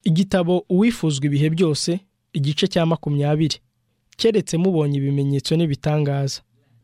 igitabo uwifuzwa ibihe byose igice cya makumyabiri keretse mubonye ibimenyetso n'ibitangaza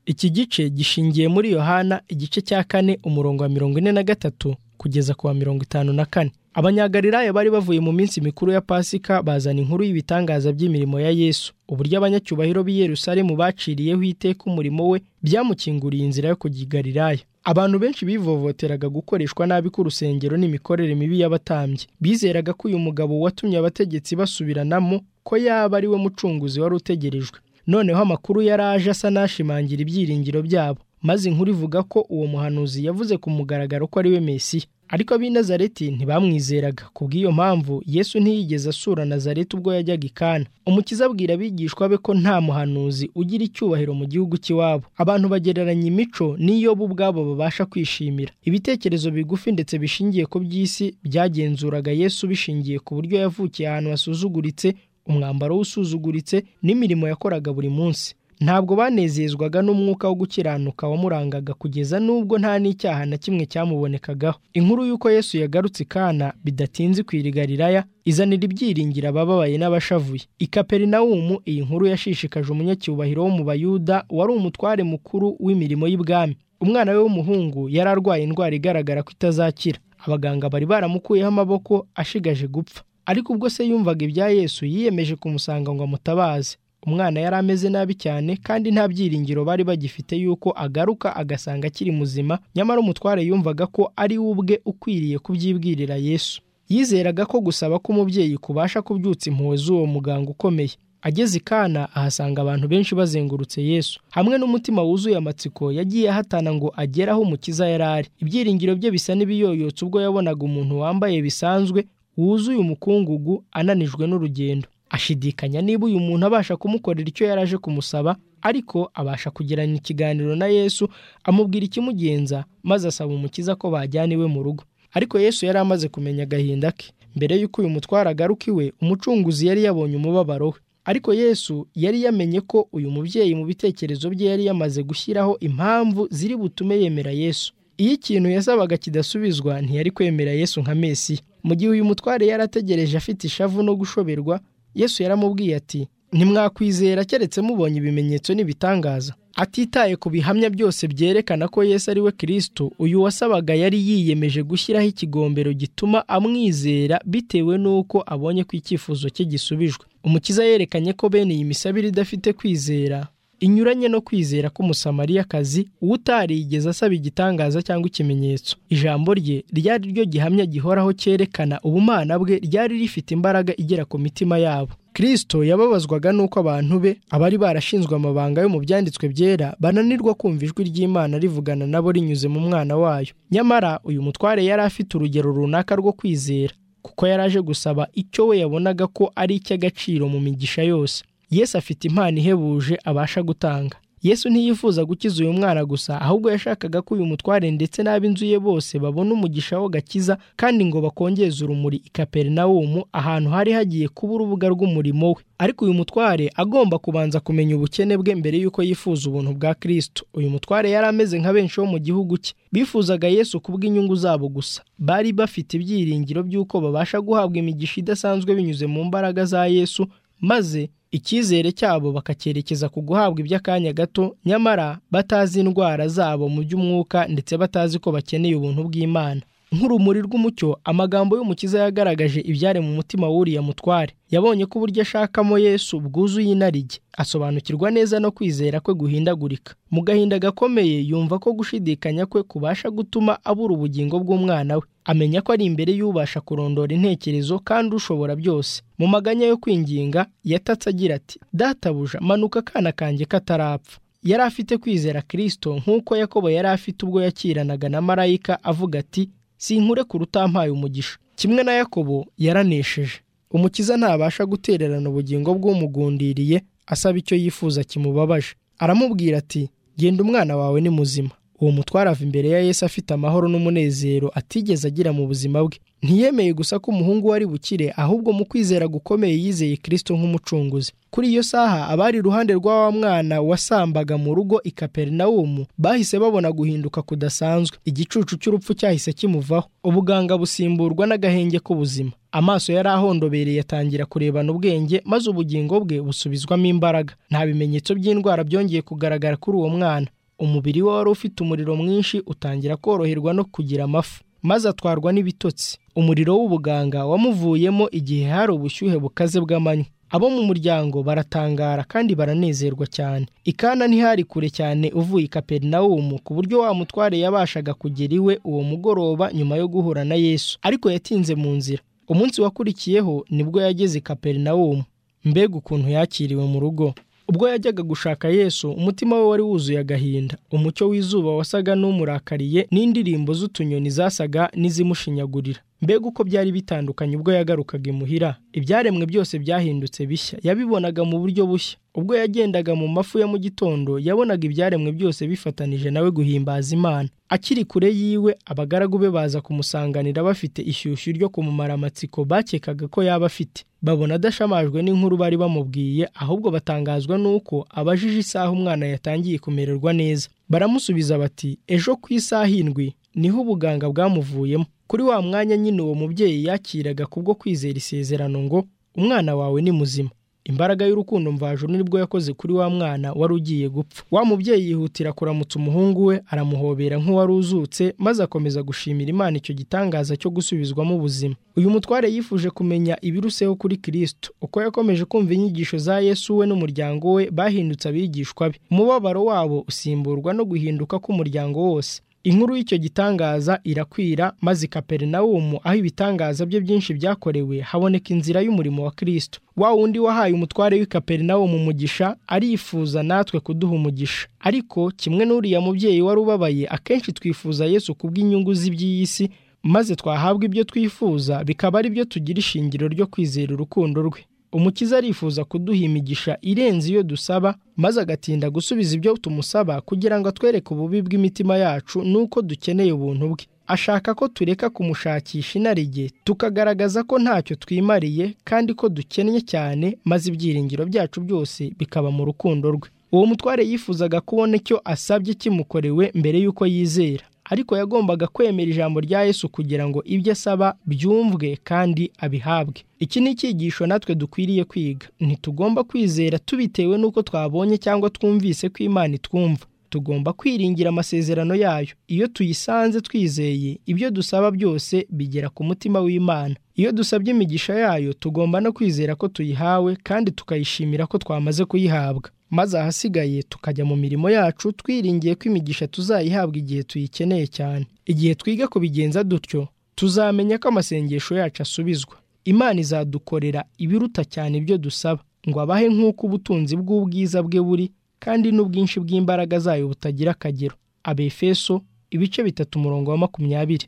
iki gice gishingiye muri yohana igice cya kane umurongo wa mirongo ine na gatatu kugeza ku wa mirongo itanu na kane abanyagalilaya bari bavuye mu minsi mikuru ya pasika bazana inkuru y'ibitangaza by'imirimo ya yesu uburyo abanyacyubahiro b'i yerusalemu baciriyeho iteka umurimo we byamukinguriye inzira yo kujya i galilaya abantu benshi bivovoteraga gukoreshwa nabi k'urusengero n'imikorere mibi y'abatambyi bizeraga ko uyu mugabo watumye abategetsi basubiranamo ko yaba ari we mucunguzi wari utegerejwe noneho amakuru yari aje asa n'ashimangira ibyiringiro byabo maze inkuru ivuga ko uwo muhanuzi yavuze ku mugaragaro ko ari we mesiya ariko ab'i nazareti ntibamwizeraga ku bw'iyo mpamvu yesu ntiyigeze asura nazareti ubwo yajyaga i kana umukiza abwira abigishwa be ko nta muhanuzi ugira icyubahiro mu gihugu cy'iwabo abantu bagereranya imico n'iyo bo ubwabo babasha kwishimira ibitekerezo bigufi ndetse bishingiye ku by'isi byagenzuraga yesu bishingiye ku buryo yavukiye ahantu hasuzuguritse umwambaro w'usuzuguritse n'imirimo yakoraga buri munsi ntabwo banezezwaga n'umwuka wo gukiranuka wamurangaga kugeza n'ubwo nta n'icyaha na kimwe cyamubonekagaho inkuru y'uko yesu yagarutse ikana bidatinze kwirigariraya izanira ibyiringiro abababaye n'abashavuye i kaperinawumu iyi nkuru yashishikaje umunyacyubahiro wo mu bayuda wari umutware mukuru w'imirimo y'ibwami umwana we w'umuhungu yari arwaye indwara igaragara ko itazakira abaganga bari baramukuyeho amaboko ashigaje gupfa ariko ubwo se yumvaga ibya yesu yiyemeje kumusanga ngo amutabaze umwana yari ameze nabi cyane kandi nta byiringiro bari bagifite yuko agaruka agasanga akiri muzima nyamara umutware yumvaga ko ari we ubwe ukwiriye kubyibwirira yesu yizeraga ko gusaba k'umubyeyi kubasha kubyutsa impuhwe z'uwo muganga ukomeye ageze i kana ahasanga abantu benshi bazengurutse yesu hamwe n'umutima wuzuye amatsiko yagiye ahatana ngo agere aho umukiza yari ari ibyiringiro bye bisa n'ibiyoyotse ubwo yabonaga umuntu wambaye bisanzwe wuzuye umukungugu ananijwe n'urugendo ashidikanya niba uyu muntu abasha kumukorera icyo yari aje kumusaba ariko abasha kugirana ikiganiro na yesu amubwira ikimugenza maze asaba umukiza ko bajyana iwe mu rugo ariko yesu yari amaze kumenya agahinda ke mbere y'uko uyu mutwaro agaruka iwe umucunguzi yari yabonye umubabaro we ariko yesu yari yamenye ko uyu mubyeyi mu bitekerezo bye yari yamaze gushyiraho impamvu ziri butume yemera yesu iyo ikintu yasabaga kidasubizwa ntiyari kwemera yesu nka mesiya mu gihe uyu mutware yari ategereje afite ishavu no gushoberwa yesu yaramubwiye ati ntimwakwizera keretse mubonye ibimenyetso n'ibitangaza atitaye ku bihamya byose byerekana ko yesu ari we kirisito uyu wasabaga yari yiyemeje gushyiraho ikigombero gituma amwizera bitewe n'uko abonye ko icyifuzo cye gisubijwe umukiza yerekanye ko bene iyi misabire idafite kwizera inyuranye no kwizera k'umusamariyakazi utarigeze asaba igitangaza cyangwa ikimenyetso ijambo rye ryari ryo gihamya gihoraho cyerekana ubumana bwe ryari rifite imbaraga igera ku mitima yabo kirisito yababazwaga n'uko abantu be abari barashinzwe amabanga yo mu byanditswe byera bananirwa kumva ijwi ry'imana rivugana nabo rinyuze mu mwana wayo nyamara uyu mutware yari afite urugero runaka rwo kwizera kuko yari aje gusaba icyo we yabonaga ko ari icy'agaciro mu migisha yose yesu afite impano ihebuje abasha gutanga yesu ntiyifuza gukiza uyu mwana gusa ahubwo yashakaga ko uyu mutware ndetse n'ab'inzu ye bose babona umugisha wo gakiza kandi ngo bakongeze urumuri i kaperinawumu ahantu hari hagiye kuba urubuga rw'umurimo we ariko uyu mutware agomba kubanza kumenya ubukene bwe mbere y'uko yifuza ubuntu bwa kirisito uyu mutware yari ameze nka benshi bo mu gihugu cye bifuzaga yesu kubw'inyungu zabo gusa bari bafite ibyiringiro by'uko babasha guhabwa imigisha idasanzwe binyuze mu mbaraga za yesu maze icyizere cyabo bakacyerekeza ku guhabwa iby'akanya gato nyamara batazi indwara zabo mu by'umwuka ndetse batazi ko bakeneye ubuntu bw'imana nk'urumuri rw'umucyo amagambo y'umukiza yagaragaje ibyari mu mutima w'uriya mutware yabonye ko uburyo ashakamo yesu bwuzuye inarijye asobanukirwa neza no kwizera kwe guhindagurika mu gahinda gakomeye yumva ko gushidikanya kwe kubasha gutuma abura ubugingo bw'umwana we amenya ko ari imbere y'ubasha kurondora intekerezo kandi ushobora byose mu maganya yo kwinginga yatatse agira ati databuja manuka akana kanjye katarapfa yari afite kwizera kirisito nk'uko yakobo yari afite ubwo yakiranaga na marayika avuga ati sinkure ku rutampaye umugisha kimwe na yakobo yaranesheje umukiza ntabasha gutererana ubugingo bw'umugundiriye asaba icyo yifuza kimubabaje aramubwira ati genda umwana wawe ni muzima uwo mutware ava imbere ya yesu afite amahoro n'umunezero atigeze agira mu buzima bwe ntiyemeye gusa ko umuhungu we ari bukire ahubwo mu kwizera gukomeye yizeye kirisito nk'umucunguzi kuri iyo saha abari iruhande rw'wa mwana wasambaga mu rugo i kaperinawumu bahise babona guhinduka kudasanzwe igicucu cy'urupfu cyahise kimuvaho ubuganga busimburwa n'agahenge k'ubuzima amaso yari ahondobereye atangira kurebana ubwenge maze ubugingo bwe busubizwamo imbaraga nta bimenyetso by'indwara byongeye kugaragara kuri uwo mwana umubiri we wari ufite umuriro mwinshi utangira koroherwa no kugira amafu maze atwarwa n'ibitotsi umuriro w'ubuganga wamuvuyemo igihe hari ubushyuhe bukaze bw'amanywa abo mu muryango baratangara kandi baranezerwa cyane ikana ntihari kure cyane uvuye i kaperinawumu ku buryo wa mutware yabashaga kugera iwe uwo mugoroba nyuma yo guhura na yesu ariko yatinze mu nzira umunsi wakurikiyeho nibwo yageze i kaperinawumu mbega ukuntu yakiriwe mu rugo ubwo yajyaga gushaka yesu umutima we wari wuzuye agahinda umucyo w'izuba wasaga n'umurakariye n'indirimbo z'utunyoni zasaga n'izimushinyagurira mbega uko byari bitandukanye ubwo yagarukaga imuhira ibyaremwe byose byahindutse bishya yabibonaga mu buryo bushya ubwo yagendaga mu mafu ya mu gitondo yabonaga ibyaremwe byose bifatanije nawe guhimbaza imana akiri kure yiwe abagaragu be baza kumusanganira bafite ishyushyu ryo kumumara amatsiko bakekaga ko yaba afite babona adashamajwe n'inkuru bari bamubwiye ahubwo batangazwa n'uko abajije isaha umwana yatangiye kumererwa neza baramusubiza bati ejo ku isaha indwi niho ubuganga bwamuvuyemo kuri wa mwanya nyine uwo mubyeyi yakiraga kubwo kwizera isezerano ngo umwana wawe ni muzima imbaraga y'urukundo mvajuru nibwo yakoze kuri wa mwana wari ugiye gupfa wa mubyeyi yihutira kuramutsa umuhungu we aramuhobera nk'uwari uzutse maze akomeza gushimira imana icyo gitangaza cyo gusubizwamo ubuzima uyu mutware yifuje kumenya ibiruseho kuri kirisito uko yakomeje kumva inyigisho za yesu we n'umuryango we bahindutse abigishwa be umubabaro wabo usimburwa no guhinduka k'umuryango wose inkuru y'icyo gitangaza irakwira maze kaperinawumu aho ibitangaza bye byinshi byakorewe haboneka inzira y'umurimo wa kirisito wa wundi wahaye umutware w'i kaperinawumu umugisha arifuza natwe kuduha umugisha ariko kimwe n'uriya mubyeyi wari ubabaye akenshi twifuza yesu kubw'inyungu z'iby'iyi si maze twahabwa ibyo twifuza bikaba ari byo tugira ishingiro ryo kwizera urukundo rwe umukiza arifuza kuduha imigisha irenze iyo dusaba maze agatinda gusubiza ibyo tumusaba kugira ngo atwereke ububi bw'imitima yacu n'uko dukeneye ubuntu bwe ashaka ko tureka kumushakisha inarijye tukagaragaza ko ntacyo twimariye kandi ko dukennye cyane maze ibyiringiro byacu byose bikaba mu rukundo rwe uwo mutware yifuzaga kubona icyo asabye kimukorewe mbere y'uko yizera ariko yagombaga kwemera ijambo rya Yesu kugira ngo ibyo asaba byumvwe kandi abihabwe iki ni icyigisho natwe dukwiriye kwiga ntitugomba kwizera tubitewe n'uko twabonye cyangwa twumvise ko imana itwumva tugomba kwiringira amasezerano yayo iyo tuyisanze twizeye ibyo dusaba byose bigera ku mutima w'imana iyo dusabye imigisha yayo tugomba no kwizera ko tuyihawe kandi tukayishimira ko twamaze kuyihabwa maze ahasigaye tukajya mu mirimo yacu twiringiye ko imigisha tuzayihabwa igihe tuyikeneye cyane igihe twiga kubigenza dutyo tuzamenya ko amasengesho yacu asubizwa imana izadukorera ibiruta cyane ibyo dusaba ngo abahe nk'uko ubutunzi bw'ubwiza bwe buri kandi n'ubwinshi bw'imbaraga zayo butagira akagero abefeso ibice bitatu umurongo wa makumyabiri